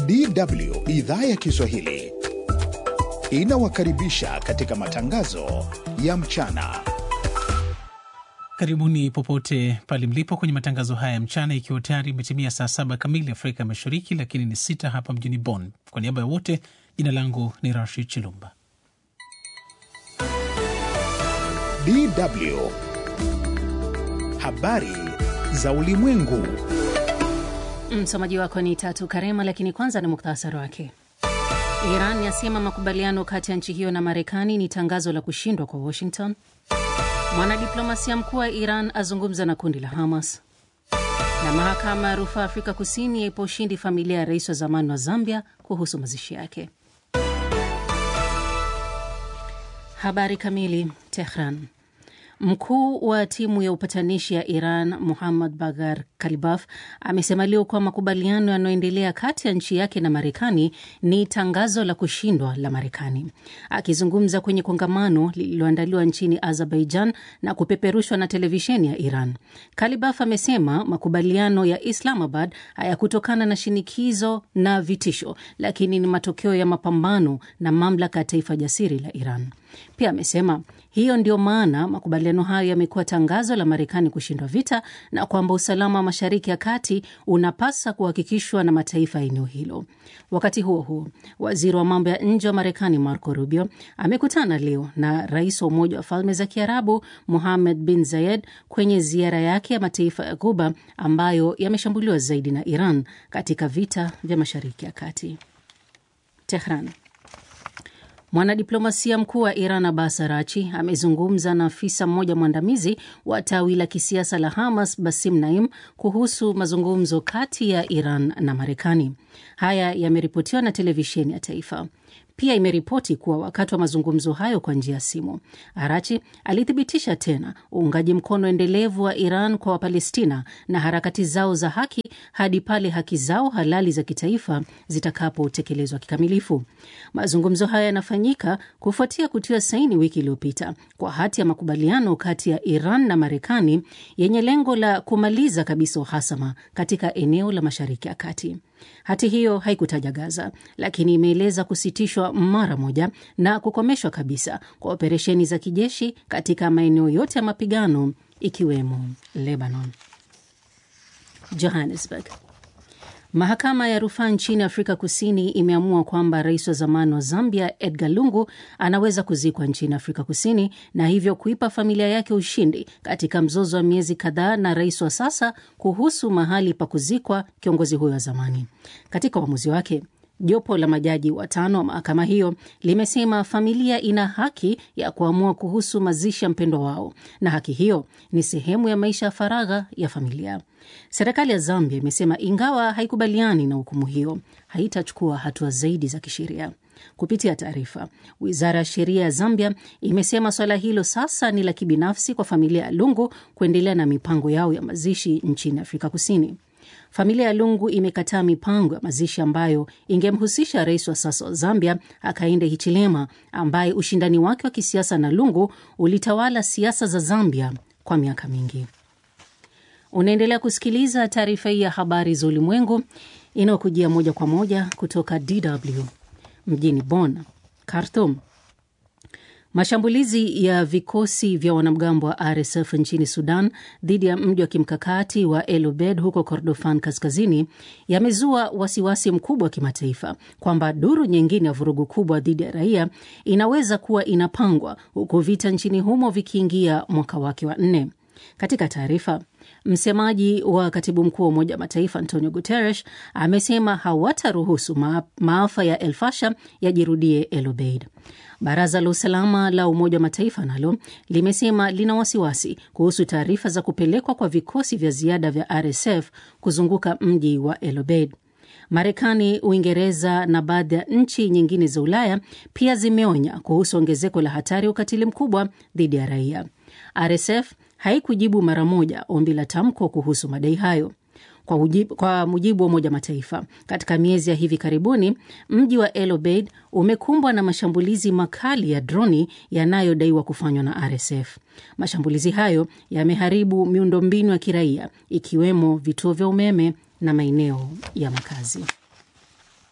DW idhaa ya Kiswahili inawakaribisha katika matangazo ya mchana. Karibuni popote pale mlipo kwenye matangazo haya ya mchana, ikiwa tayari imetimia saa saba kamili Afrika Mashariki, lakini ni sita hapa mjini Bonn. Kwa niaba ya wote, jina langu ni Rashid Chilumba. DW habari za ulimwengu. Msomaji wako ni Tatu Karema, lakini kwanza ni muktasari wake. Iran yasema makubaliano kati ya nchi hiyo na Marekani ni tangazo la kushindwa kwa Washington. Mwanadiplomasia mkuu wa Iran azungumza na kundi la Hamas, na mahakama ya rufaa Afrika Kusini yaipa ushindi familia ya rais wa zamani wa Zambia kuhusu mazishi yake. Habari kamili. Tehran. Mkuu wa timu ya upatanishi ya Iran Muhammad Bagar Kalibaf amesema leo kuwa makubaliano yanayoendelea kati ya nchi yake na Marekani ni tangazo la kushindwa la Marekani. Akizungumza kwenye kongamano lililoandaliwa nchini Azerbaijan na kupeperushwa na televisheni ya Iran, Kalibaf amesema makubaliano ya Islamabad hayakutokana na shinikizo na vitisho, lakini ni matokeo ya mapambano na mamlaka ya taifa jasiri la Iran. Pia amesema hiyo ndio maana makubaliano hayo yamekuwa tangazo la Marekani kushindwa vita na kwamba usalama wa Mashariki ya Kati unapasa kuhakikishwa na mataifa ya eneo hilo. Wakati huo huo, waziri wa mambo ya nje wa Marekani Marco Rubio amekutana leo na rais wa Umoja wa Falme za Kiarabu Mohammed bin Zayed kwenye ziara yake ya mataifa ya Ghuba ambayo yameshambuliwa zaidi na Iran katika vita vya Mashariki ya Kati. Tehran. Mwanadiplomasia mkuu wa Iran Abbas Arachi amezungumza na afisa mmoja mwandamizi wa tawi la kisiasa la Hamas Basim Naim kuhusu mazungumzo kati ya Iran na Marekani. Haya yameripotiwa na televisheni ya taifa. Pia imeripoti kuwa wakati wa mazungumzo hayo kwa njia ya simu, Arachi alithibitisha tena uungaji mkono endelevu wa Iran kwa Wapalestina na harakati zao za haki hadi pale haki zao halali za kitaifa zitakapotekelezwa kikamilifu. Mazungumzo hayo yanafanyika kufuatia kutiwa saini wiki iliyopita kwa hati ya makubaliano kati ya Iran na Marekani yenye lengo la kumaliza kabisa uhasama katika eneo la Mashariki ya Kati. Hati hiyo haikutaja Gaza, lakini imeeleza kusitishwa mara moja na kukomeshwa kabisa kwa operesheni za kijeshi katika maeneo yote ya mapigano ikiwemo Lebanon. Johannesburg. Mahakama ya rufaa nchini Afrika Kusini imeamua kwamba rais wa zamani wa Zambia Edgar Lungu anaweza kuzikwa nchini Afrika Kusini na hivyo kuipa familia yake ushindi katika mzozo wa miezi kadhaa na rais wa sasa kuhusu mahali pa kuzikwa kiongozi huyo wa zamani. Katika uamuzi wake Jopo la majaji watano wa mahakama hiyo limesema familia ina haki ya kuamua kuhusu mazishi ya mpendwa wao na haki hiyo ni sehemu ya maisha ya faragha ya familia. Serikali ya Zambia imesema ingawa haikubaliani na hukumu hiyo, haitachukua hatua zaidi za kisheria. Kupitia taarifa, wizara ya sheria ya Zambia imesema swala hilo sasa ni la kibinafsi kwa familia ya Lungu kuendelea na mipango yao ya mazishi nchini Afrika Kusini. Familia ya Lungu imekataa mipango ya mazishi ambayo ingemhusisha rais wa sasa wa Zambia Hakainde Hichilema, ambaye ushindani wake wa kisiasa na Lungu ulitawala siasa za Zambia kwa miaka mingi. Unaendelea kusikiliza taarifa hii ya habari za ulimwengu inayokujia moja kwa moja kutoka DW mjini Bonn. Khartoum. Mashambulizi ya vikosi vya wanamgambo wa RSF nchini Sudan dhidi ya mji wa kimkakati wa El Obeid huko Kordofan kaskazini yamezua wasiwasi mkubwa wa kimataifa kwamba duru nyingine ya vurugu kubwa dhidi ya raia inaweza kuwa inapangwa huku vita nchini humo vikiingia mwaka wake wa nne. Katika taarifa, msemaji wa katibu mkuu wa Umoja wa Mataifa Antonio Guterres amesema hawataruhusu ma maafa ya El Fasher yajirudie El Obeid. Baraza la usalama la Umoja wa Mataifa nalo limesema lina wasiwasi kuhusu taarifa za kupelekwa kwa vikosi vya ziada vya RSF kuzunguka mji wa El Obeid. Marekani, Uingereza na baadhi ya nchi nyingine za Ulaya pia zimeonya kuhusu ongezeko la hatari ya ukatili mkubwa dhidi ya raia. RSF haikujibu mara moja ombi la tamko kuhusu madai hayo. Kwa, ujibu, kwa mujibu wa Umoja Mataifa, katika miezi ya hivi karibuni mji wa El Obeid umekumbwa na mashambulizi makali ya droni yanayodaiwa kufanywa na RSF. Mashambulizi hayo yameharibu miundombinu ya kiraia ikiwemo vituo vya umeme na maeneo ya makazi.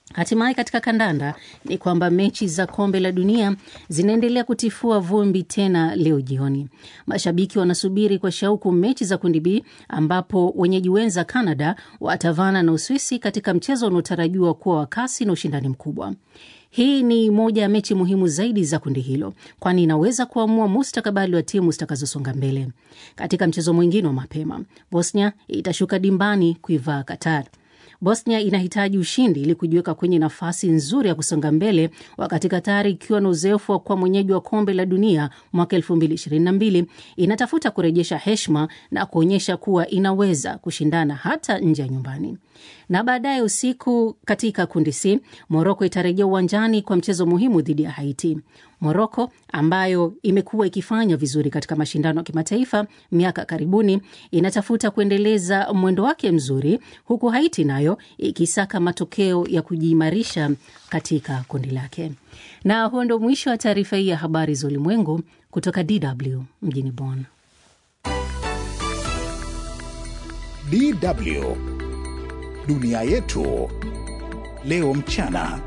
Hatimaye katika kandanda ni kwamba mechi za kombe la dunia zinaendelea kutifua vumbi tena leo jioni. Mashabiki wanasubiri kwa shauku mechi za kundi B ambapo wenyeji wenza Canada watavana na Uswisi katika mchezo unaotarajiwa kuwa wa kasi na ushindani mkubwa. Hii ni moja ya mechi muhimu zaidi za kundi hilo, kwani inaweza kuamua mustakabali wa timu zitakazosonga mbele. Katika mchezo mwingine wa mapema, Bosnia itashuka dimbani kuivaa Qatar. Bosnia inahitaji ushindi ili kujiweka kwenye nafasi nzuri ya kusonga mbele, wakati Katari ikiwa na uzoefu wa kuwa mwenyeji wa kombe la dunia mwaka 2022 inatafuta kurejesha heshima na kuonyesha kuwa inaweza kushindana hata nje ya nyumbani. Na baadaye usiku katika kundi C, Moroko itarejea uwanjani kwa mchezo muhimu dhidi ya Haiti. Moroko ambayo imekuwa ikifanya vizuri katika mashindano ya kimataifa miaka karibuni, inatafuta kuendeleza mwendo wake mzuri, huku Haiti nayo ikisaka matokeo ya kujiimarisha katika kundi lake. Na huo ndo mwisho wa taarifa hii ya habari za ulimwengu kutoka DW mjini Bonn. DW dunia yetu leo mchana.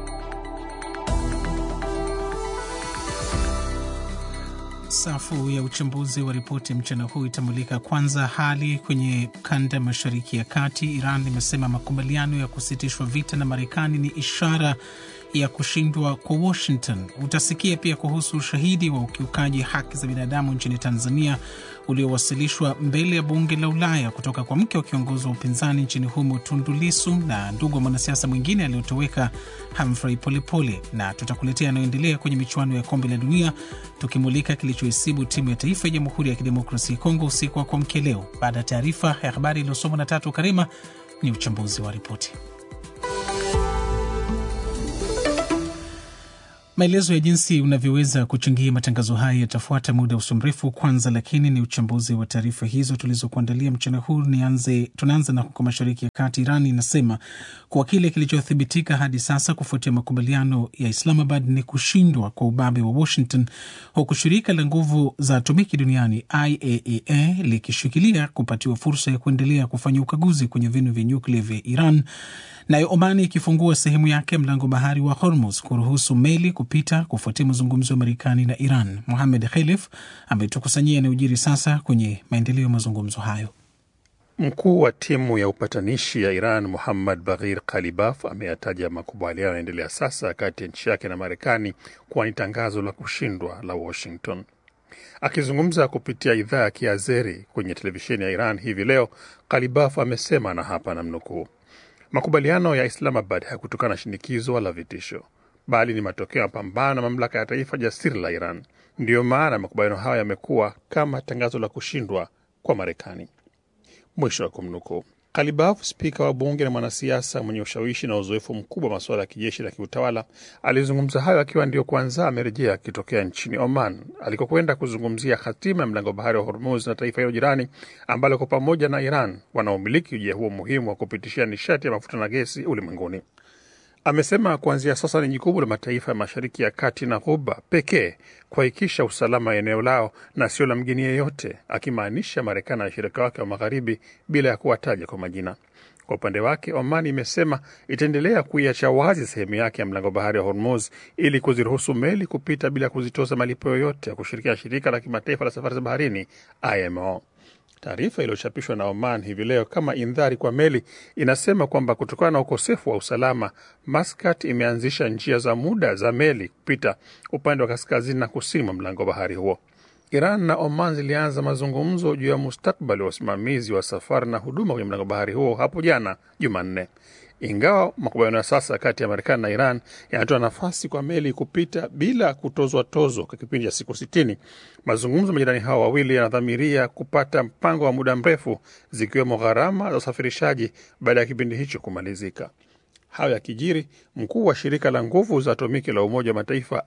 Safu ya uchambuzi wa ripoti mchana huu itamulika kwanza hali kwenye kanda mashariki ya kati. Iran imesema makubaliano ya kusitishwa vita na Marekani ni ishara ya kushindwa kwa Washington. Utasikia pia kuhusu ushahidi wa ukiukaji haki za binadamu nchini Tanzania uliowasilishwa mbele ya bunge la Ulaya kutoka kwa mke wa kiongozi wa upinzani nchini humo Tundu Lissu na ndugu wa mwanasiasa mwingine aliyotoweka Humphrey Polepole, na tutakuletea yanayoendelea kwenye michuano ya kombe la dunia tukimulika kilichoisibu timu ya taifa ya Jamhuri ya Kidemokrasia ya Kongo usiku wa kuamkia leo. Baada ya taarifa ya habari iliyosomwa na Tatu Karima, ni uchambuzi wa ripoti. Maelezo ya jinsi unavyoweza kuchangia matangazo haya yatafuata muda usio mrefu. Kwanza lakini ni uchambuzi wa taarifa hizo tulizokuandalia mchana huu. Nianze, tunaanza na huko mashariki ya kati. Iran inasema kuwa kile kilichothibitika hadi sasa kufuatia makubaliano ya Islamabad ni kushindwa kwa ubabe wa Washington, huku shirika la nguvu za atomiki duniani IAEA likishikilia kupatiwa fursa ya kuendelea kufanya ukaguzi kwenye vinu vya nyuklia vya Iran nayo Omani ikifungua sehemu yake mlango bahari wa Hormuz kuruhusu meli kupita kufuatia mazungumzo ya Marekani na Iran. Muhamed Khelif ametukusanyia yanayojiri sasa kwenye maendeleo ya mazungumzo hayo. Mkuu wa timu ya upatanishi ya Iran Muhammad Baghir Kalibaf ameyataja makubaliano yanaendelea sasa kati ya nchi yake na Marekani kuwa ni tangazo la kushindwa la Washington. Akizungumza kupitia idhaa ya Kiazeri kwenye televisheni ya Iran hivi leo, Kalibaf amesema na hapa namnukuu, makubaliano ya Islamabad hayakutokana na shinikizo wala vitisho, bali ni matokeo ya mapambano na mamlaka ya taifa jasiri la Iran. Ndiyo maana makubaliano hayo yamekuwa kama tangazo la kushindwa kwa Marekani. Mwisho wa kumnukuu. Kalibaf, spika wa bunge na mwanasiasa mwenye ushawishi na uzoefu mkubwa wa masuala ya kijeshi na kiutawala, alizungumza hayo akiwa ndio kwanza amerejea akitokea nchini Oman alikokwenda kuzungumzia hatima ya mlango bahari wa Hormuz na taifa hilo jirani ambalo kwa pamoja na Iran wanaomiliki ujia huo muhimu wa kupitishia nishati ya mafuta na gesi ulimwenguni. Amesema kuanzia sasa ni jukumu la mataifa ya Mashariki ya Kati na Ghuba pekee kuhakikisha usalama wa eneo lao na sio la mgeni yeyote, akimaanisha Marekani na washirika wake wa Magharibi bila ya kuwataja kwa majina. Kwa upande wake, Oman imesema itaendelea kuiacha wazi sehemu yake ya mlango bahari wa Hormuz ili kuziruhusu meli kupita bila kuzitoza malipo yoyote ya kushirikia shirika la kimataifa la safari za baharini IMO. Taarifa iliyochapishwa na Oman hivi leo kama indhari kwa meli inasema kwamba kutokana na ukosefu wa usalama, Maskat imeanzisha njia za muda za meli kupita upande wa kaskazini na kusini mwa mlango bahari huo. Iran na Oman zilianza mazungumzo juu ya mustakbali wa usimamizi wa safari na huduma kwenye mlango bahari huo hapo jana Jumanne. Ingawa makubaliano ya sasa kati ya Marekani na Iran yanatoa nafasi kwa meli kupita bila kutozwa tozo kwa kipindi cha siku sitini, mazungumzo majirani hao wawili yanadhamiria kupata mpango wa muda mrefu, zikiwemo gharama za usafirishaji baada ya kipindi hicho kumalizika. Hayo yakijiri, mkuu wa shirika la nguvu za atomiki la Umoja wa Mataifa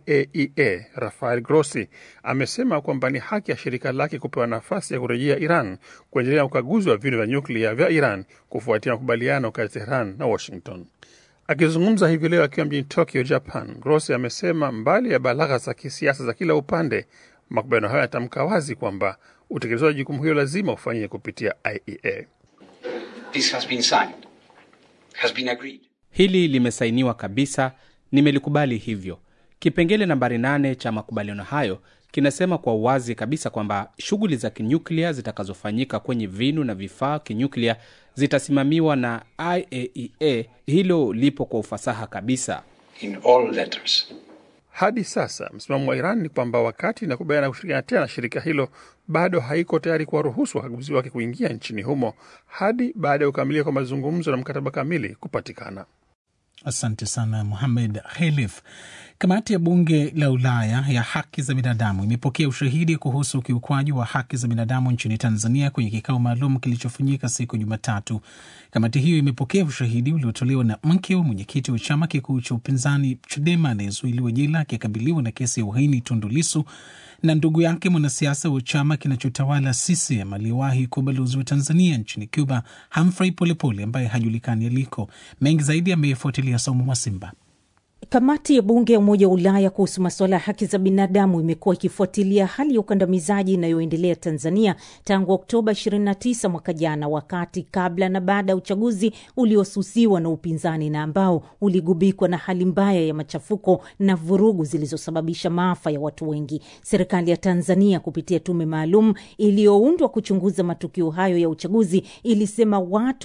IAEA Rafael Grossi amesema kwamba ni haki ya shirika lake kupewa nafasi ya kurejea Iran kuendelea na ukaguzi wa vinu vya nyuklia vya Iran kufuatia makubaliano kati ya Tehran na Washington. Akizungumza hivi leo akiwa mjini Tokyo, Japan, Grossi amesema mbali ya balagha za kisiasa za kila upande, makubaliano hayo yatamka wazi kwamba utekelezaji wa jukumu hilo lazima ufanyike kupitia IAEA. This has been signed, has been agreed. Hili limesainiwa kabisa, nimelikubali hivyo. Kipengele nambari nane cha makubaliano hayo kinasema kwa uwazi kabisa kwamba shughuli za kinyuklia zitakazofanyika kwenye vinu na vifaa kinyuklia zitasimamiwa na IAEA. Hilo lipo kwa ufasaha kabisa. in all letters. Hadi sasa msimamo wa Iran ni kwamba wakati inakubaliana kushirikiana tena na shirika hilo, bado haiko tayari kuwaruhusu wakaguzi wake kuingia nchini humo hadi baada ya kukamilika kwa mazungumzo na mkataba kamili kupatikana. Asante sana Muhamed Khelif. Kamati ya bunge la Ulaya ya haki za binadamu imepokea ushahidi kuhusu ukiukwaji wa haki za binadamu nchini Tanzania kwenye kikao maalum kilichofanyika siku ya Jumatatu. Kamati hiyo imepokea ushahidi uliotolewa na mke wa mwenyekiti wa chama kikuu cha upinzani Chadema anayezuiliwa jela akikabiliwa na kesi ya uhaini Tundu Lissu na ndugu yake mwanasiasa wa chama kinachotawala CCM aliyewahi kuwa balozi wa Tanzania nchini Cuba, Humphrey Polepole ambaye hajulikani aliko. Mengi zaidi amefuatilia Saumu Mwasimba. Kamati ya bunge ya Umoja wa Ulaya kuhusu masuala ya haki za binadamu imekuwa ikifuatilia hali ya ukandamizaji inayoendelea Tanzania tangu Oktoba 29 mwaka jana, wakati kabla na baada ya uchaguzi uliosusiwa na upinzani na ambao uligubikwa na hali mbaya ya machafuko na vurugu zilizosababisha maafa ya watu wengi. Serikali ya Tanzania kupitia tume maalum iliyoundwa kuchunguza matukio hayo ya uchaguzi ilisema watu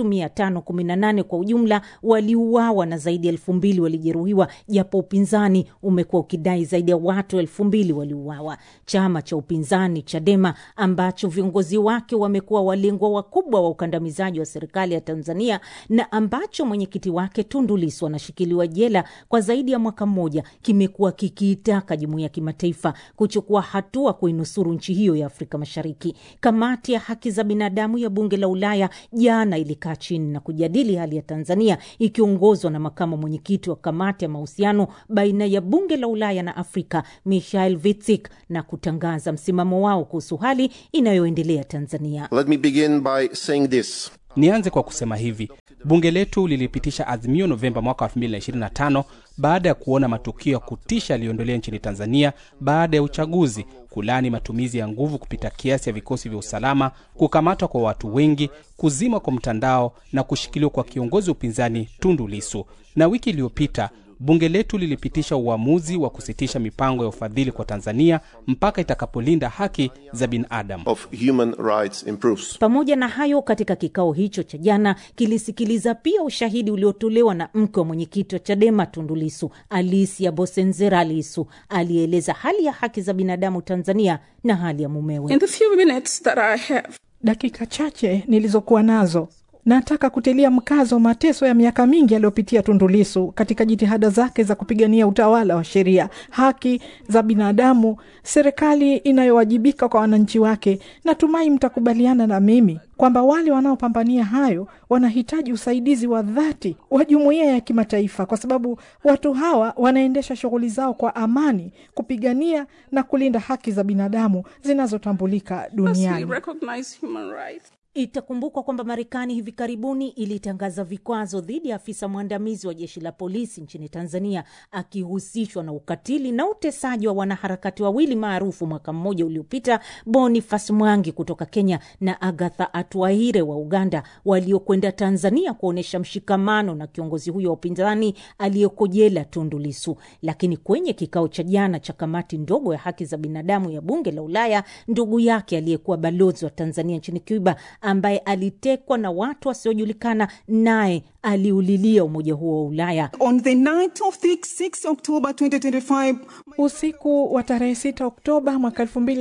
518 kwa ujumla waliuawa na zaidi ya elfu mbili walijeruhiwa japo upinzani umekuwa ukidai zaidi ya watu elfu mbili waliuawa. Chama cha upinzani Chadema ambacho viongozi wake wamekuwa walengwa wakubwa wa ukandamizaji wa serikali ya Tanzania na ambacho mwenyekiti wake Tundu Lissu anashikiliwa jela kwa zaidi ya mwaka mmoja, kimekuwa kikiitaka jumuiya ya kimataifa kuchukua hatua kuinusuru nchi hiyo ya Afrika Mashariki. Kamati ya haki za binadamu ya bunge la Ulaya jana ilikaa chini na kujadili hali ya Tanzania ikiongozwa na makamu mwenyekiti wa kamati ya mahusiano baina ya bunge la Ulaya na Afrika Michael Vitsik na kutangaza msimamo wao kuhusu hali inayoendelea Tanzania. Let me begin by saying this. Nianze kwa kusema hivi, bunge letu lilipitisha azimio Novemba mwaka 2025 baada ya kuona matukio ya kutisha yaliyoendelea nchini Tanzania baada ya uchaguzi, kulani matumizi ya nguvu kupita kiasi ya vikosi vya usalama, kukamatwa kwa watu wengi, kuzima kwa mtandao na kushikiliwa kwa kiongozi wa upinzani Tundu Lissu. Na wiki iliyopita bunge letu lilipitisha uamuzi wa kusitisha mipango ya ufadhili kwa Tanzania mpaka itakapolinda haki za binadamu. Of human rights improves. Pamoja na hayo, katika kikao hicho cha jana kilisikiliza pia ushahidi uliotolewa na mke wa mwenyekiti wa Chadema Tundu Lissu, Alicia Bosenzera Lissu, aliyeeleza hali ya haki za binadamu Tanzania na hali ya mumewe. In the few minutes that I have, Dakika chache nilizokuwa nazo nataka kutilia mkazo mateso ya miaka mingi aliyopitia Tundu Lissu katika jitihada zake za kupigania utawala wa sheria, haki za binadamu, serikali inayowajibika kwa wananchi wake. Natumai mtakubaliana na mimi kwamba wale wanaopambania hayo wanahitaji usaidizi wa dhati wa jumuiya ya kimataifa, kwa sababu watu hawa wanaendesha shughuli zao kwa amani, kupigania na kulinda haki za binadamu zinazotambulika firstly, duniani. recognize human rights. Itakumbukwa kwamba Marekani hivi karibuni ilitangaza vikwazo dhidi ya afisa mwandamizi wa jeshi la polisi nchini Tanzania akihusishwa na ukatili na utesaji wa wanaharakati wawili maarufu mwaka mmoja uliopita, Boniface Mwangi kutoka Kenya na Agatha Atuaire wa Uganda, waliokwenda Tanzania kuonyesha mshikamano na kiongozi huyo wa upinzani aliyeko jela Tundu Lissu. Lakini kwenye kikao cha jana cha kamati ndogo ya haki za binadamu ya bunge la Ulaya, ndugu yake aliyekuwa balozi wa Tanzania nchini Cuba ambaye alitekwa na watu wasiojulikana, naye aliulilia umoja huo wa Ulaya. On the night of the 6 October 2025, Usiku wa tarehe 6 Oktoba mwaka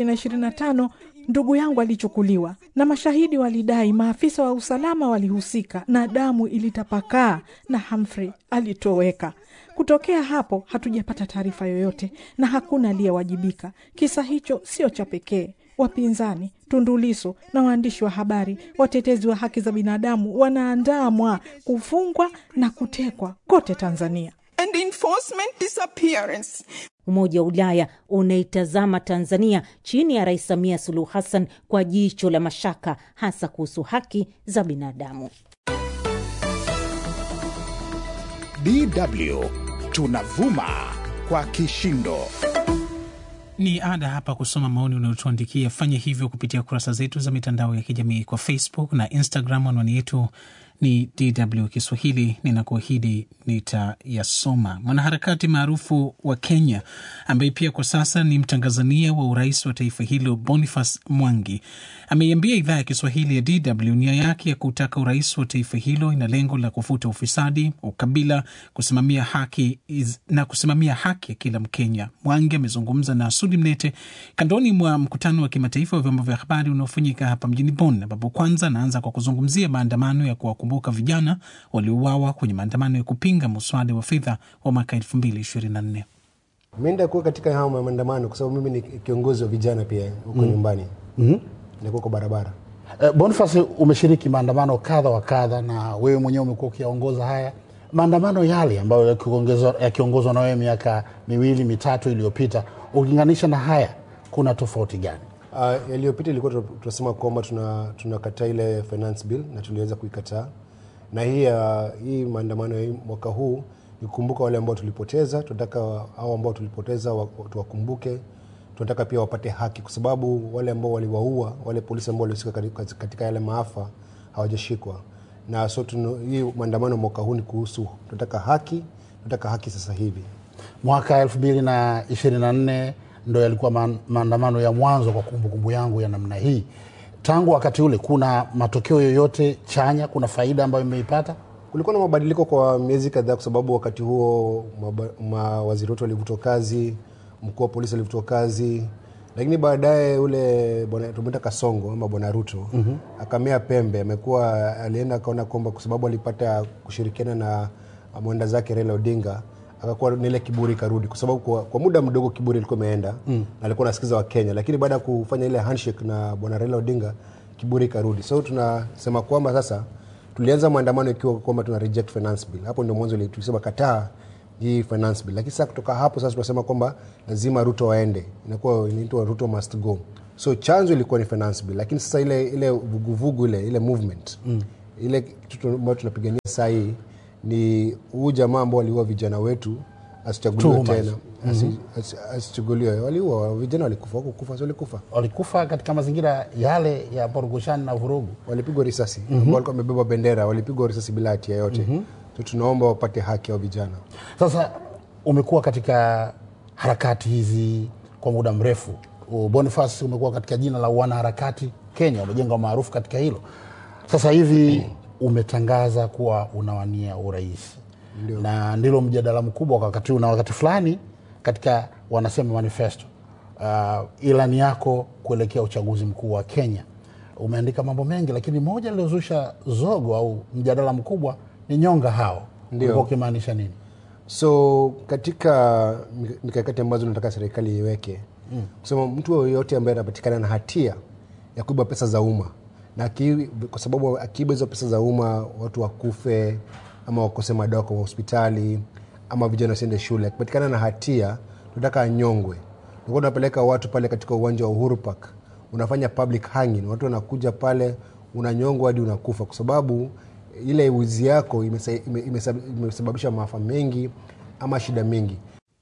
2025 ndugu yangu alichukuliwa na mashahidi walidai maafisa wa usalama walihusika na damu ilitapakaa na Humphrey alitoweka. Kutokea hapo hatujapata taarifa yoyote na hakuna aliyewajibika. Kisa hicho sio cha pekee. Wapinzani, Tundu Lissu na waandishi wa habari, watetezi wa haki za binadamu wanaandamwa, kufungwa na kutekwa kote Tanzania. and enforcement disappearance. Umoja wa Ulaya unaitazama Tanzania chini ya Rais Samia Suluhu Hassan kwa jicho la mashaka, hasa kuhusu haki za binadamu. DW tunavuma kwa kishindo. Ni ada hapa kusoma maoni unayotuandikia. Fanya hivyo kupitia kurasa zetu za mitandao ya kijamii kwa Facebook na Instagram. Anwani yetu ni DW Kiswahili, ninakuahidi nitayasoma. Mwanaharakati maarufu wa Kenya ambaye pia kwa sasa ni mtangazania wa urais wa taifa hilo Boniface Mwangi ameiambia idhaa ya Kiswahili ya DW nia yake ya kutaka urais wa taifa hilo ina lengo la kufuta ufisadi, ukabila, kusimamia haki iz, na kusimamia haki ya kila Mkenya. Mwangi amezungumza na Sudi Mnete kandoni mwa mkutano wa kimataifa wa vyombo vya habari unaofanyika hapa mjini Bonn, ambapo kwanza anaanza kwa kuzungumzia maandamano ya kuwakumbuka vijana waliouawa kwenye maandamano ya kupinga muswada wa fedha wa mwaka elfu mbili ishirini na nne. Meenda kuwa katika hao maandamano kwa sababu mimi ni kiongozi wa vijana pia huko mm. nyumbani mm-hmm. nilikuwa kwa barabara Eh, Boniface, umeshiriki maandamano kadha wa kadha na wewe mwenyewe umekuwa ukiongoza haya maandamano yale ambayo yakiongozwa yakiongozwa na wewe miaka miwili mitatu iliyopita, ukilinganisha na haya, kuna tofauti gani? Uh, yaliyopita ilikuwa tuna- tunasema kwamba tuna tunakataa ile finance bill na tuliweza kuikataa, na hii uh, hii maandamano ya hii mwaka huu ni kukumbuka wale ambao tulipoteza. Tunataka hao ambao tulipoteza wa- tuwakumbuke. Tunataka pia wapate haki, kwa sababu wale ambao waliwaua wale polisi ambao walihusika katika- katika yale maafa hawajashikwa, na so tunu, hii maandamano mwaka huu ni kuhusu tunataka haki, tunataka haki sasa hivi. Mwaka elfu mbili na ishirini na nne ndo yalikuwa ma- maandamano ya mwanzo kwa kumbukumbu yangu ya namna hii. Tangu wakati ule, kuna matokeo yoyote chanya? Kuna faida ambayo imeipata? Kulikuwa na mabadiliko kwa miezi kadhaa, kwa sababu wakati huo maba- mawaziri wetu walivutwa kazi, mkuu wa polisi alivutwa kazi, lakini baadaye ule bwana tumeita Kasongo ama bwana Ruto mm-hmm. akamea pembe. Amekuwa alienda akaona kwamba kwa sababu alipata kushirikiana na mwenda zake Raila Odinga akakuwa na ile kiburi karudi, kwa sababu kwa, kwa muda mdogo kiburi ilikuwa imeenda mm. na alikuwa anasikiza Wakenya, lakini baada ya kufanya ile handshake na bwana Raila Odinga kiburi karudi. So tunasema kwamba sasa tulianza maandamano ikiwa kwamba tuna reject finance bill. Hapo ndio mwanzo ile tulisema kataa hii finance bill, lakini sasa kutoka hapo sasa tunasema kwamba lazima Ruto waende, inakuwa inaitwa Ruto must go. So chanzo ilikuwa ni finance bill, lakini sasa ile ile vuguvugu ile ile movement mm. ile kitu ambayo tunapigania saa hii ni huu jamaa ambao waliua vijana wetu asichaguliwe Tuhuma tena hizo. asi, asi, asichaguliwe. Waliua vijana, walikufa wakukufa, si walikufa Walikufa katika mazingira yale ya porukushani na vurugu. walipigwa risasi mm-hmm. ambao walikuwa wamebeba bendera walipigwa risasi bila hatia yote mm-hmm. so tunaomba wapate haki au vijana Sasa umekuwa katika harakati hizi kwa muda mrefu. U- Boniface, umekuwa katika jina la wanaharakati Kenya, umejenga maarufu katika hilo. Sasa hivi umetangaza kuwa unawania urais na ndilo mjadala mkubwa kwa wakati huu, na wakati fulani katika wanasema manifesto uh, ilani yako kuelekea uchaguzi mkuu wa Kenya umeandika mambo mengi, lakini moja lilozusha zogo au mjadala mkubwa ni nyonga hao. Ndio. Ulikuwa ukimaanisha nini? so katika mikakati ambazo nataka serikali iweke mm. kusema mtu yoyote ambaye anapatikana na hatia ya kuiba pesa za umma na aki, kwa sababu akiiba hizo pesa za umma watu wakufe ama wakose madawa kwa hospitali ama vijana wasiende shule akipatikana na hatia tunataka anyongwe tulikuwa tunapeleka watu pale katika uwanja wa uhuru park unafanya public hanging watu wanakuja pale unanyongwa hadi unakufa kwa sababu ile wizi yako imesa- ime- imesab- imesababisha maafa mengi ama shida mingi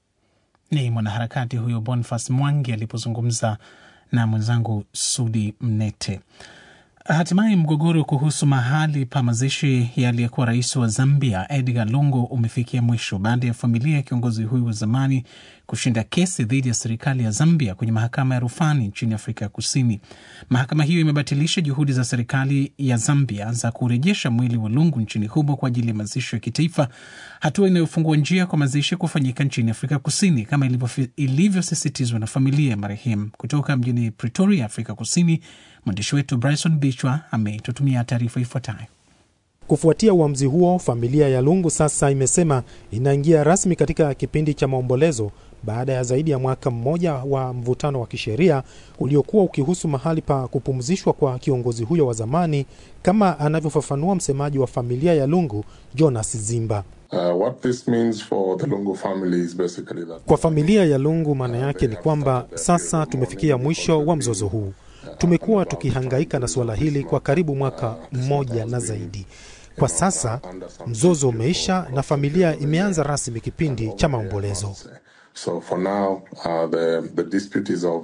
Ni mwanaharakati huyo Boniface Mwangi alipozungumza na mwenzangu Sudi Mnete. Hatimaye mgogoro kuhusu mahali pa mazishi ya aliyekuwa rais wa Zambia Edgar Lungu umefikia mwisho baada ya familia ya kiongozi huyu wa zamani kushinda kesi dhidi ya serikali ya Zambia kwenye mahakama ya rufani nchini Afrika ya Kusini. Mahakama hiyo imebatilisha juhudi za serikali ya Zambia za kurejesha mwili wa Lungu nchini humo kwa ajili ya mazishi ya kitaifa, hatua inayofungua njia kwa mazishi kufanyika nchini Afrika Kusini kama ilivyofi- ilivyosisitizwa na familia ya marehemu. Kutoka mjini Pretoria, Afrika Kusini, mwandishi wetu Bryson Bichwa ametutumia taarifa ifuatayo. Kufuatia uamuzi huo, familia ya Lungu sasa imesema inaingia rasmi katika kipindi cha maombolezo baada ya zaidi ya mwaka mmoja wa mvutano wa kisheria uliokuwa ukihusu mahali pa kupumzishwa kwa kiongozi huyo wa zamani, kama anavyofafanua msemaji wa familia ya Lungu, Jonas Zimba. Uh, what this means for the Lungu family is basically that Kwa familia ya Lungu, maana yake ni kwamba sasa tumefikia mwisho wa mzozo huu. Tumekuwa tukihangaika na suala hili kwa karibu mwaka mmoja na zaidi. Kwa sasa mzozo umeisha na familia imeanza rasmi kipindi cha maombolezo. so for now uh, the, the dispute is over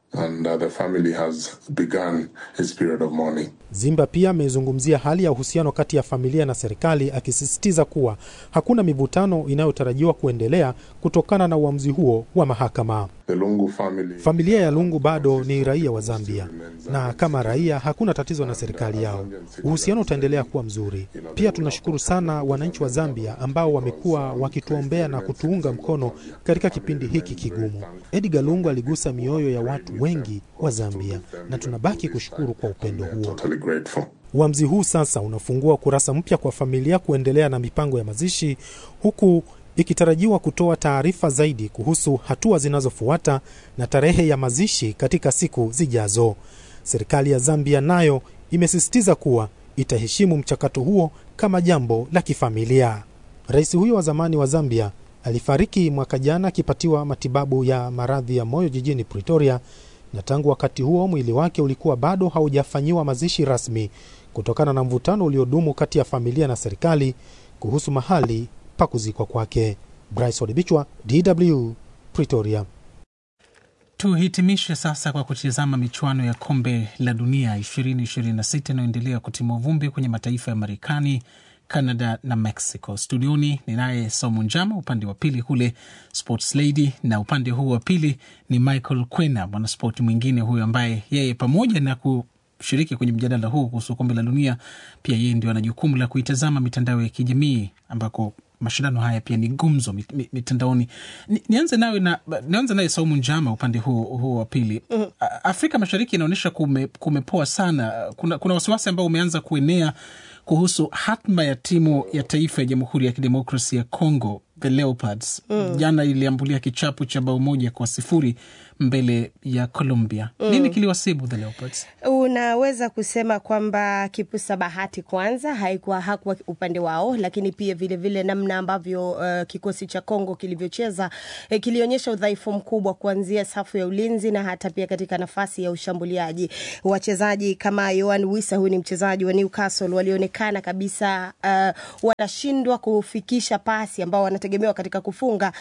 and uh, the family has begun its period of mourning. Zimba pia amezungumzia hali ya uhusiano kati ya familia na serikali akisisitiza kuwa hakuna mivutano inayotarajiwa kuendelea kutokana na uamuzi huo wa mahakama. The Lungu family Familia ya Lungu bado ni raia wa Zambia na kama raia hakuna tatizo na serikali yao. Uhusiano utaendelea kuwa mzuri. Pia tunashukuru sana wananchi wa Zambia ambao wamekuwa wakituombea na kutuunga mkono katika kipindi hiki kigumu. Edgar Lungu aligusa mioyo ya watu wengi wa Zambia na tunabaki kushukuru kwa upendo huo. totally grateful. Uamuzi huu sasa unafungua kurasa mpya kwa familia kuendelea na mipango ya mazishi huku ikitarajiwa kutoa taarifa zaidi kuhusu hatua zinazofuata na tarehe ya mazishi katika siku zijazo. Serikali ya Zambia nayo imesisitiza kuwa itaheshimu mchakato huo kama jambo la kifamilia. Rais huyo wa zamani wa Zambia alifariki mwaka jana akipatiwa matibabu ya maradhi ya moyo jijini Pretoria, na tangu wakati huo mwili wake ulikuwa bado haujafanyiwa mazishi rasmi kutokana na mvutano uliodumu kati ya familia na serikali kuhusu mahali pa kuzikwa kwake. Bryce Odibichwa, DW, Pretoria. Tuhitimishe sasa kwa kutizama michuano ya kombe la dunia 2026 inayoendelea kutimua vumbi kwenye mataifa ya Marekani, Canada na Mexico. Studioni ninaye Saumu Njama, upande wa pili kule Sports Lady, na upande huu wa pili ni Michael Kwena, mwanaspoti mwingine huyo ambaye yeye pamoja na kushiriki kwenye mjadala huu kuhusu kombe la dunia, pia yeye ndio ana jukumu la kuitazama mitandao ya kijamii ambako mashindano haya pia ni gumzo mit- mit- mitandaoni. Ni- Nianze nawe na nianze naye Saumu Njama, upande huu huu wa pili. A- Afrika Mashariki inaonyesha kume, kumepoa sana. Kuna, kuna wasiwasi ambao umeanza kuenea kuhusu hatma ya timu ya taifa ya Jamhuri ya Kidemokrasi ya Congo, the Leopards. Mm. Jana iliambulia kichapo cha bao moja kwa sifuri mbele ya Colombia. Mm. Nini kiliwasibu the Leopards? Unaweza kusema kwamba kipusa bahati kwanza haikuwa hakuwa upande wao, lakini pia vile vile namna ambavyo uh, kikosi cha Kongo kilivyocheza eh, kilionyesha udhaifu mkubwa kuanzia safu ya ulinzi na hata pia katika nafasi ya ushambuliaji. Wachezaji kama Yohan Wissa, huyu ni mchezaji wa Newcastle, walionekana kabisa uh, wanashindwa kufikisha pasi ambao wanategemewa katika kufunga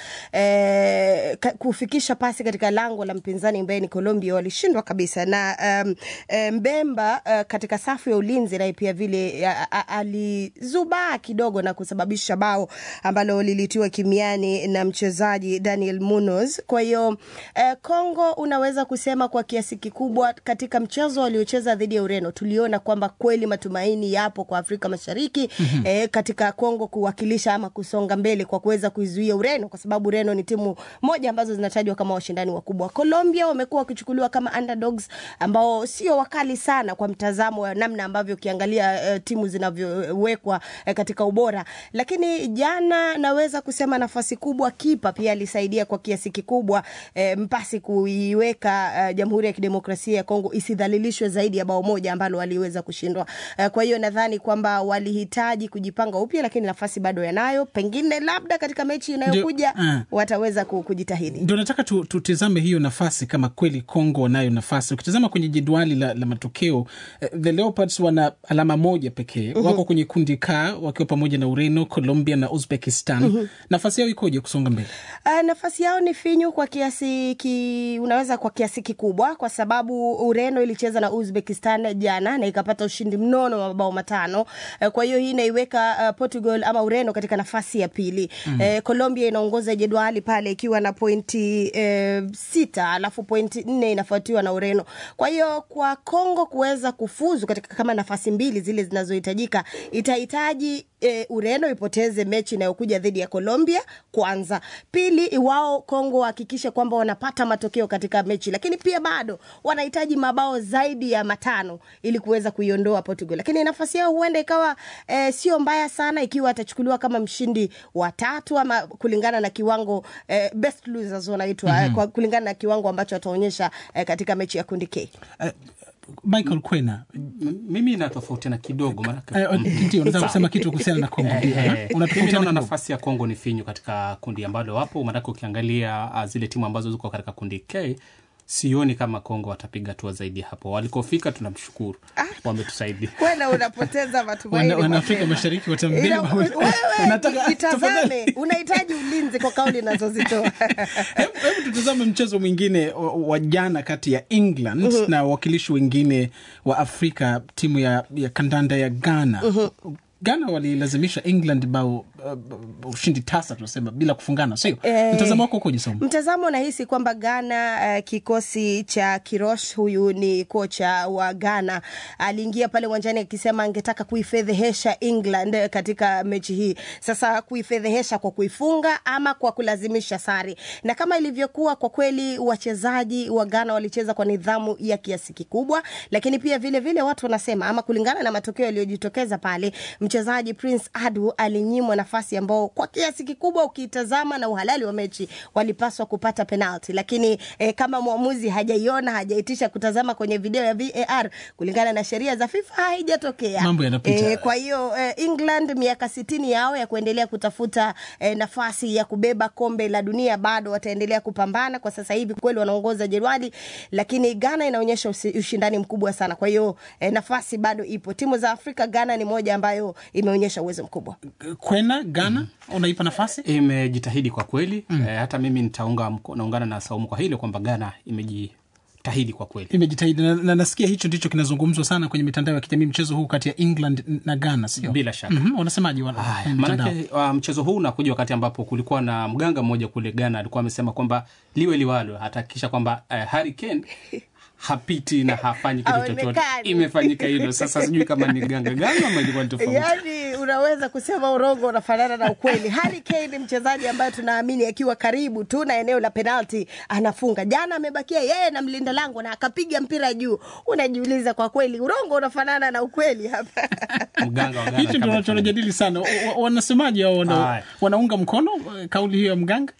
eh, ka, kufikisha pasi katika lango la mpinzani ambaye ni Colombia, walishindwa kabisa na um, eh, Mbemba uh, katika safu ya ulinzi naye pia vile a- a- alizubaa kidogo na kusababisha bao ambalo lilitiwa kimiani na mchezaji Daniel Munoz. Kwa hiyo eh, Kongo unaweza kusema kwa kiasi kikubwa katika mchezo waliocheza dhidi ya Ureno tuliona kwamba kweli matumaini yapo kwa Afrika Mashariki Mhm. eh, katika Kongo kuwakilisha ama kusonga mbele kwa kuweza kuizuia Ureno, kwa sababu Ureno ni timu moja ambazo zinatajwa kama washindani wakubwa. Colombia wamekuwa wakichukuliwa kama underdogs ambao sio wakali sana kwa mtazamo wa namna ambavyo ukiangalia eh, timu zinavyowekwa eh, katika ubora, lakini jana naweza kusema nafasi kubwa kipa pia alisaidia kwa kiasi kikubwa eh, mpasi kuiweka eh, Jamhuri ya Kidemokrasia ya Kongo isidhalilishwe zaidi ya bao moja ambalo waliweza kushindwa. Eh, kwa hiyo nadhani kwamba walihitaji kujipanga upya, lakini nafasi bado yanayo, pengine labda katika mechi inayokuja ah. wataweza ku- kujitahidi. Ndio nataka tu, tutizame hiyo nafasi kama kweli Kongo wanayo nafasi. Ukitazama kwenye jedwali la, la matokeo eh, the Leopards wana alama moja pekee Mhm. wako kwenye kundi K wakiwa pamoja na Ureno, Colombia na Uzbekistan. Mhm. Nafasi yao ikoje kusonga mbele? Uh, nafasi yao ni finyu kwa kiasi ki, unaweza kwa kiasi kikubwa, kwa sababu Ureno ilicheza na Uzbekistan jana na ikapata ushindi mnono wa mabao matano. Uh, kwa hiyo hii inaiweka uh, Portugal ama Ureno katika nafasi ya pili. Mhm. Eh, Colombia inaongoza jedwali pale ikiwa na pointi eh, sita alafu pointi nne inafuatiwa na Ureno. Kwa hiyo kwa Kongo kuweza kufuzu katika kama nafasi mbili zile zinazohitajika itahitaji e, Ureno ipoteze mechi inayokuja dhidi ya Colombia kwanza. Pili, wao Kongo wahakikishe kwamba wanapata matokeo katika mechi, lakini pia bado wanahitaji mabao zaidi ya matano ili kuweza kuiondoa Portugal. Lakini nafasi yao huenda ikawa e, sio mbaya sana ikiwa atachukuliwa kama mshindi wa tatu ama kulingana na kiwango e, best losers wanaitwa Mhm. mm kwa kulingana na kiwango ambacho ataonyesha e, katika mechi ya kundi K. Michael Kwena, mimi natofautiana kidogo maanake- Eh, ndio, unataka Sawa. kusema kitu kuhusiana na Kongo, ndio, Eh, eh? eh, Unatofautiana mimi naona kidogo. nafasi ya Kongo ni finyu katika kundi ambalo wapo, maanake ukiangalia ah, zile timu ambazo ziko katika kundi K sioni kama Kongo watapiga hatua zaidi hapo. Walikofika tunamshukuru, wametusaidia. kwenda unapoteza matumaini Wana- Wanaafrika mapema. Mashariki watambili Ila- wawili. wewe Nataka- itazame, unahitaji ulinzi kwa kauli unazozitoa. Hebu tutazame mchezo mwingine wa- wa jana kati ya England Mhm. na wawakilishi wengine wa Afrika, timu ya, ya kandanda ya Ghana. Ghana walilazimisha England bao uh, ushindi tasa tunasema bila kufungana, sio? Eh, Mtazamo wako ukoje Somo? Mtazamo nahisi kwamba Ghana uh, kikosi cha Kirosh, huyu ni kocha wa Ghana, aliingia pale uwanjani akisema angetaka kuifedhehesha England eh, katika mechi hii. Sasa kuifedhehesha kwa kuifunga ama kwa kulazimisha sare, na kama ilivyokuwa kwa kweli, wachezaji wa Ghana walicheza kwa nidhamu ya kiasi kikubwa, lakini pia vile vile watu wanasema ama kulingana na matokeo yaliyojitokeza pale, mchezaji Prince Adu alinyimwa nafasi ambao kwa kiasi kikubwa ukitazama na uhalali wa mechi walipaswa kupata penalti, lakini eh, kama mwamuzi hajaiona hajaitisha kutazama kwenye video ya VAR kulingana na sheria za FIFA haijatokea. Mambo yanapita. kwa hiyo eh, England miaka sitini yao ya kuendelea kutafuta eh, nafasi ya kubeba kombe la dunia bado wataendelea kupambana. Kwa sasa hivi kweli wanaongoza jedwali, lakini Ghana inaonyesha usi- ushindani mkubwa sana. Kwa hiyo eh, nafasi bado ipo. Timu za Afrika, Ghana ni moja ambayo imeonyesha uwezo mkubwa. Kwena Ghana unaipa nafasi? Imejitahidi kwa kweli eh, hata mimi nitaunga mko- naungana na Saumu kwa hilo kwamba Ghana imejitahidi kwa kweli. imejitahidi na, na nasikia hicho ndicho kinazungumzwa sana kwenye mitandao ya kijamii, mchezo huu kati ya England na Ghana, sio? Bila shaka. Mhm, wanasemaje wana- kwenye mitandao? Maanake uh, mchezo huu unakuja wakati ambapo kulikuwa na mganga mmoja kule Ghana alikuwa amesema kwamba liwe liwalo, atahakikisha kwamba uh, Harry Kane hapiti na hafanyi kitu chochote. Haonekani. Imefanyika hilo. Sasa sijui kama ni ganga ganga ama ilikuwa ni tofauti. Yaani unaweza kusema urongo unafanana na ukweli. Harry Kane ni mchezaji ambaye tunaamini akiwa karibu tu na eneo la penalti anafunga. Jana amebakia yeye na mlinda lango na akapiga mpira juu. Unajiuliza kwa kweli urongo unafanana na ukweli hapa. Mganga wa Ghana hicho ndio kama tunachojadili sana. Wa- wa- Wanasemaje hao wana, Haya. wanaunga mkono eh, kauli hiyo ya mganga?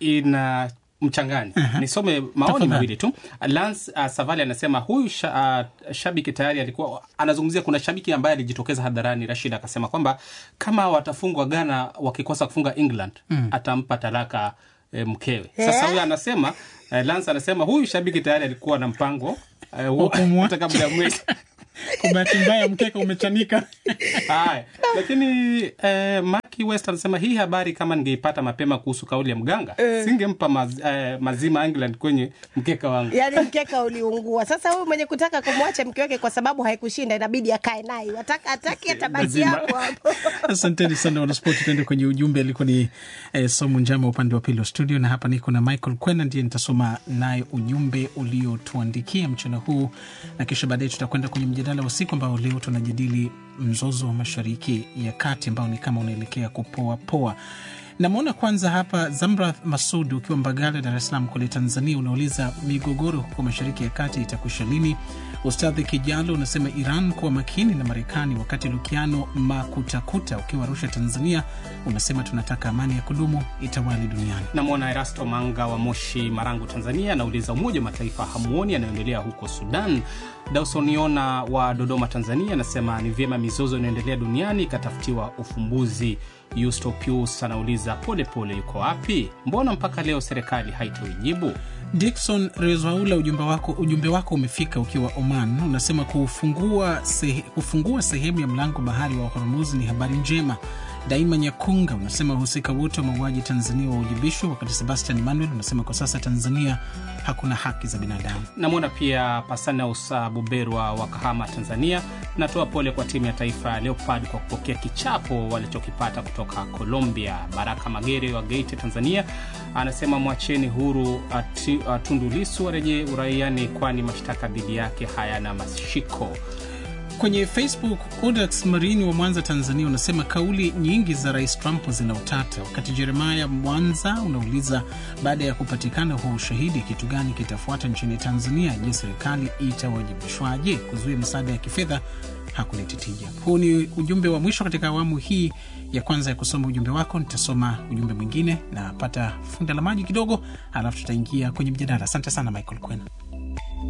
ina mchangani nisome maoni Tafadhali. mawili tu lance uh, savali anasema huyu sha, uh, shabiki tayari alikuwa anazungumzia kuna shabiki ambaye alijitokeza hadharani rashid akasema kwamba kama watafungwa ghana wakikosa kufunga england Mm. atampa talaka e, mkewe sasa huyu anasema uh, lance anasema huyu shabiki tayari alikuwa na mpango eh, huo- hata kabla ya mwezi Kwa bahati mbaya mkeka umechanika. Haya, lakini eh, Maki West anasema hii habari kama ningeipata mapema kuhusu kauli ya mganga Eh. singempa maz, eh, mazima England kwenye mkeka wangu. Yaani mkeka uliungua. Sasa huyu mwenye kutaka kumwacha mke wake kwa sababu haikushinda inabidi akae naye. Wataka ataki atabaki Lazima. hapo hapo. Asanteni sana wanaspoti, tuende kwenye ujumbe. Alikuwa ni eh, Somu Njama upande wa pili wa studio, na hapa niko na Michael Kwena, ndiye nitasoma naye ujumbe uliotuandikia mchana huu, na kisha baadaye tutakwenda kwenye mjadala wa siku ambao leo tunajadili mzozo wa mashariki ya kati ambao ni kama unaelekea kupoa poa. Namwona kwanza hapa Zamrath Masud ukiwa Mbagala, Dar es Salaam kule Tanzania, unauliza migogoro huko mashariki ya kati itakwisha lini? Ustadhi Kijalo unasema Iran kuwa makini na Marekani, wakati Lukiano Makutakuta ukiwa Arusha, Tanzania, unasema tunataka amani ya kudumu itawali duniani. Namwona Erasto Manga wa Moshi, Marangu, Tanzania, anauliza Umoja wa Mataifa hamuoni yanayoendelea huko Sudan? Dausoniona wa Dodoma, Tanzania, anasema ni vyema mizozo inayoendelea duniani ikatafutiwa ufumbuzi. Yusto Pius anauliza Polepole yuko wapi? Mbona mpaka leo serikali haitoijibu? Dikson Rezwaula, ujumbe wako, ujumbe wako umefika ukiwa Oman. Unasema kufungua, sehe, kufungua sehemu ya mlango bahari wa Hormuz ni habari njema. Daima Nyakunga unasema wahusika wote wa mauaji Tanzania wawajibishwe, wakati Sebastian Manuel unasema kwa sasa Tanzania hakuna haki za binadamu. Namwona pia Pasanaus Buberwa wa Kahama, Tanzania. Natoa pole kwa timu ya taifa ya Leopard kwa kupokea kichapo walichokipata kutoka Colombia. Baraka Magere wa Geita, Tanzania, anasema mwacheni huru ati- Tundu Lissu arejee uraiani, kwani mashtaka dhidi yake hayana mashiko. Kwenye Facebook, Odax Marini wa Mwanza, Tanzania, unasema kauli nyingi za Rais Trump zina utata, wakati Jeremaya Mwanza unauliza baada ya kupatikana huo ushahidi, kitu gani kitafuata nchini Tanzania? Je, serikali itawajibishwaje? Kuzuia misaada ya kifedha hakuleti tija. Huu ni ujumbe wa mwisho katika awamu hii ya kwanza ya kusoma ujumbe wako. Nitasoma ujumbe mwingine na pata funda la maji kidogo, alafu tutaingia kwenye mjadala. Asante sana Michael Kwena.